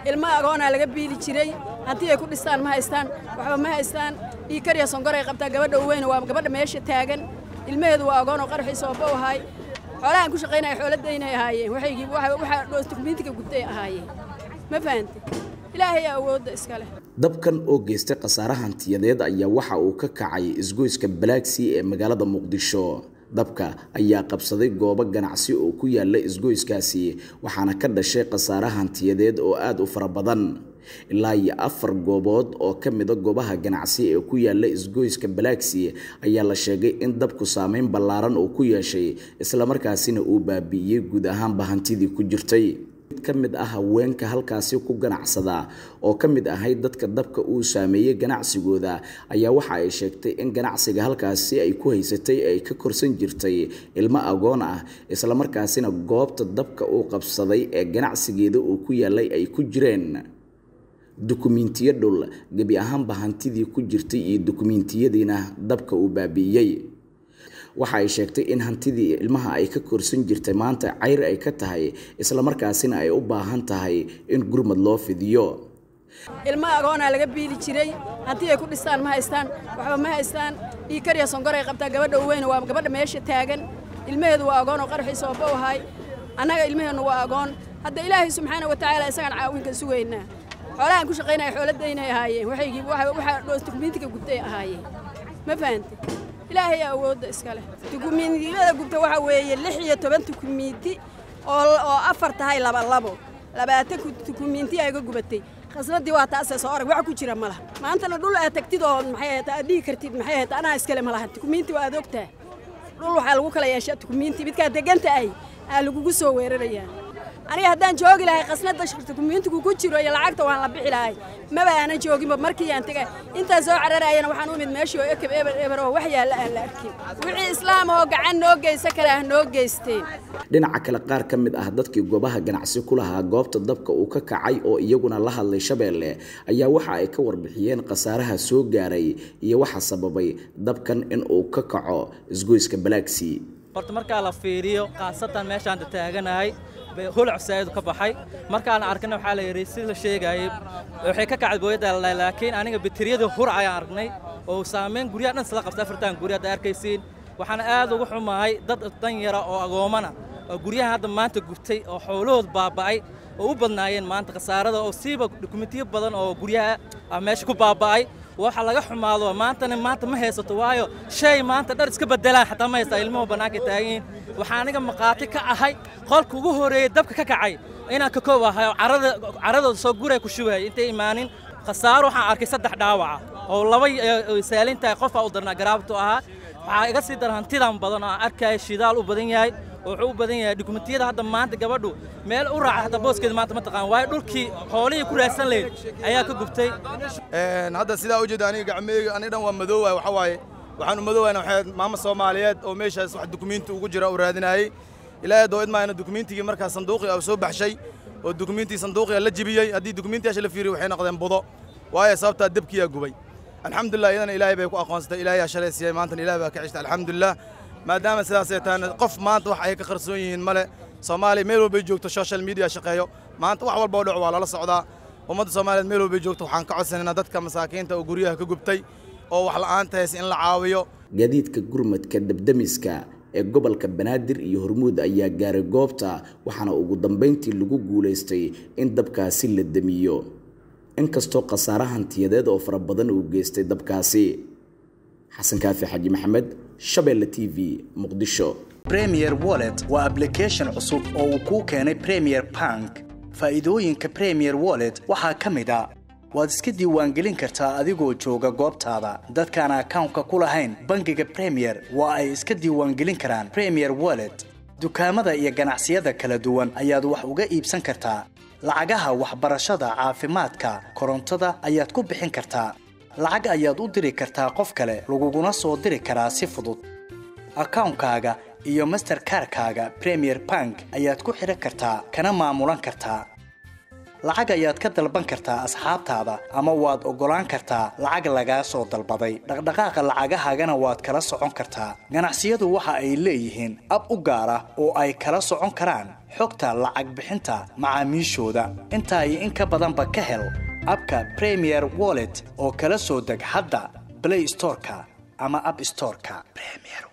ilmo agoonaa laga biili jiray haddii ay ku dhistaan ma haystaan waxba ma haystaan ii kariya sonkoray qabtaa gabadha u weyna waa gabadha meesha taagan ilmaheedu waa agoon oo qarxiisa oo bow ahay xoolahan ku shaqaynaya xooladaynay ahaayeen waxaygii waxa dokumentiga gubtay ahaayeen ma fahantay ilaahay awoodda iska leh dabkan oo geystay khasaare hantiyadeed ayaa waxa uu ka kacay isgoyska balaaksi ee magaalada muqdisho dabka ayaa qabsaday goobo ganacsi oo ku yaala isgoyskaasi waxaana ka dhashay khasaare hantiyadeed oo aada u fara badan ilaa iyo afar goobood oo ka mida goobaha ganacsi ee ku yaala isgoyska balaaksi ayaa la sheegay in dabku saameyn ballaaran uu ku yeeshay islamarkaasina uu baabi'iyey guud ahaanba hantidii ku jirtay mid ka mid ah haweenka halkaasi ku ganacsada oo ka mid ahayd dadka dabka uu saameeyey ganacsigooda ayaa waxa ay sheegtay in ganacsiga halkaasi ay ku haysatay ay ka korsan jirtay ilmo agoon ah islamarkaasina goobta dabka uu qabsaday ee ganacsigeeda uu ku yaalay ay ku jireen dukumiintiyo dhul gebi ahaanba hantidii ku jirtay iyo dukumiintiyadiina dabka uu baabi'iyey waxa ay sheegtay in hantidii ilmaha ay ka korsan jirtay maanta cayr ay ka tahay islamarkaasina ay u baahan tahay in gurmad loo fidiyo ilmo agoonaa laga biili jiray haddii ay ku dhistaan ma haystaan waxba ma haystaan ii kariya sonkoray qabtaa gabadha u weyna waa gabadha meesha taagan ilmaheedu waa agoon oo qarxiisa oo bow ahay annaga ilmaheennu waa agoon hadda ilaahay subxaana wa tacaala isagaan caawinka sugaynaa xoolahan ku shaqaynaya xooladaynay ahaayeen waxaygii waxa dokumentiga gubtay ahaayeen ma fahantay ilaahay awoodda iska leh dukumiintiyada gubta waxa weeye lix iyo toban dukumiinti oo afar tahay laba labo labaatan dukumiinti ay ga gubatay khasnadii waa taasee soo arag wax ku jira ma laha maantana dhul aad tagtid oo maxay ahayd aad dhihi kartid maxay ahayd anaa iskale ma laha dukumiinti waa aad ogtahay dhul waxaa lagu kala yeeshaa dukumiinti midkaa deganta ay aa lagugu soo weerarayaa aniga haddaan joogi lahay khasnada dukumiintigu ku jiro iyo lacagta waan la bixi lahay maba aanan jooginba markii aan tegay intaan soo cararayana waxaan u imid meeshii oo ekeb eber eber oo wax yaalla aan la arkin wixii islaam oo gacan noo geysa kale ah noo geysteen dhinaca kale qaar ka mid ah dadkii goobaha ganacsi ku lahaa goobta dabka uu ka kacay oo iyaguna la hadlay shabeelle ayaa waxa ay ka warbixiyeen khasaaraha soo gaaray iyo waxa sababay dabkan in uu ka kaco isgoyska balaaksi horta markaa la fiiriyo khaasatan meeshaan taaganahay holac saa'idu ka baxay markaan arkana waxaa la yidhi si la sheegayay waxay ka kacday booyadda laakiin aniga bateriyada hur ayaan aragnay oo saameyn guryaha dhan isla qabta afartan gurya hadda arkaysiin waxaan aad uga xumahay dad dan yara oo agoomana oo guryaha hadda maanta gubtay oo xoolahood baaba'ay oo u badnaayeen maanta khasaarada oo siiba dukumentiyo badan oo guryaha ah meesha ku baaba'ay waxa laga xumaado maantana maanta ma haysato waayo shay maanta dhar iska bedelaan xataa ma haystaa ilmuhu bannaanka taagan waxaa aniga maqaati ka ahay qolka ugu horreeyey dabka ka kacay inaan ka koob ahay oo carada caradooda soo guray ku shubay intay imaanin khasaaro waxaan arkay saddex dhaawaca oo laba saalintahay qofaa u darnaa garaabtu ahaa waxaa iga sii dar hantidan badan oo aan arkaya shidaal u badan yahay oo wuxuu u badan yahay dukumentiyada hadda maanta gabadhu meel u raaca hadda booskeeda maanta ma taqaan waayo dhulkii xoolihii ku raadsan lahayd ayaa ka gubtay hadda sidaa ujeeda aniga gacmeyga aniga dhan waa madoowaay waxa waaye waxaan u madoowaayna waxay maama soomaaliyeed oo meeshaas wax dukumiinti ugu jira u raadinayay ilaahay doo idmaayna dukumiintigii markaa sanduuqii oo soo baxshay oo dukumiintii sanduuqiga la jibiyey haddii dukumiintiyaasha la fiiriyo waxay noqdeen budo waayo sababtaa debkiyaa gubay alxamdulilah iyadana ilaahay bay ku aqoonsatay ilaahay shalay siiyey maantana ilahay baa ka cishta alxamdulilah maadaama sidaasay tahayna qof maanta wax ay ka qarsoon yihiin male soomaaliya meel walbay joogto social media shaqeeyo maanta wax walba oo dhaco waa lala socdaa ummadda soomaaliyeed meel walbay joogto waxaan ka codsanaynaa dadka masaakiinta oo guryaha ka gubtay oo wax la'aanta haysa in la caawiyo gaadiidka gurmadka dabdamiska ee gobolka banaadir iyo hormuud ayaa gaaray goobta waxaana ugu dambayntii lagu guulaystay in dabkaasi la damiyo inkastoo khasaare hantiyadeed oo fara badan uu geystay dabkaasi xasan kaafi xaji maxamed shabeelle t v muqdisho premier wallet waa ablication cusub oo uu kuu keenay premier bank faa'iidooyinka premier wallet waxaa ka mid a waad iska diiwaangelin kartaa adigoo jooga goobtaada dadkaan akawnka ku lahayn bangiga premier waa ay iska diiwaangelin karaan premier wallet dukaamada iyo ganacsiyada kala duwan ayaad wax uga iibsan kartaa lacagaha waxbarashada caafimaadka korontada ayaad ku bixin kartaa lacag ayaad u diri kartaa qof kale laguguna soo diri karaa si fudud akawnkaaga iyo masterkarkaaga premier bank ayaad ku xidhan kartaa kana maamulan kartaa lacag ayaad ka dalban kartaa asxaabtaada ama waad oggolaan kartaa lacag lagaa soo dalbaday dhaqdhaqaaqa lacagahaagana waad kala socon kartaa ganacsiyadu waxa ay leeyihiin ab u gaar ah oo ay kala socon karaan xogta lacag bixinta macaamiishooda intaa iyo in ka badanba ka hel abka premier wallet oo kala soo deg hadda play storeka ama app storeka premier